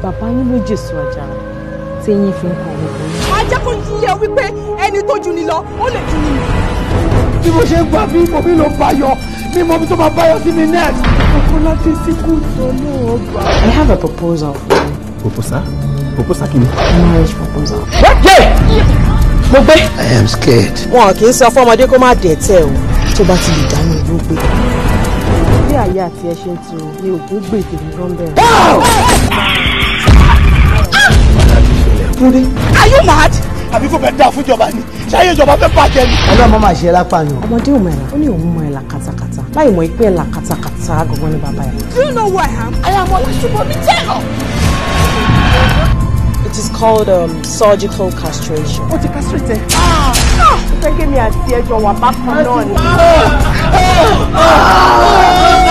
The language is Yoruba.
bàbá yín ló jèso àjàrà tí yín fi ń kọ gbogbo yín. máa jẹ́ kó yíyẹ wípé ẹni tó jù ni lọ ó lè jù ni. bí mo ṣe ń gbà bí mo mi ló bá yọ mi mọ mi tó máa bá yọ sí mi next. ọkọ láti síkú tó náà gbà. I have a proposal for you. Proposal? Proposal kí ni? Marriage proposal. mo gbé. I am scared. wọn kì í sọ fọmọdé kó má dẹ̀tẹ̀ o tó bá ti lè dáná ló gbé. bí àyè àti ẹ ṣe ń tu ni ògún gbèdè ní gọ́ńbẹ̀rẹ̀. are you mad. àbí kò fẹ́ dáa fún ìjọba ni ṣáyé ìjọba fẹ́ bàjẹ́ ni. ọlọ́mọ máa ṣe lápàyàn. ọmọdé ò mọ ẹ̀là ó ní òun mọ ẹ̀là katakata láì mọ ìpín ẹ̀là katakata gangan ní bàbá ẹ̀. do you know who I am. I am Ọlásùbọ̀mí Tẹ́lọ̀. It is called um, surgical castration. ó ti castrate. fẹ́ kí mi àti ẹjọ́ wà bákan náà ni.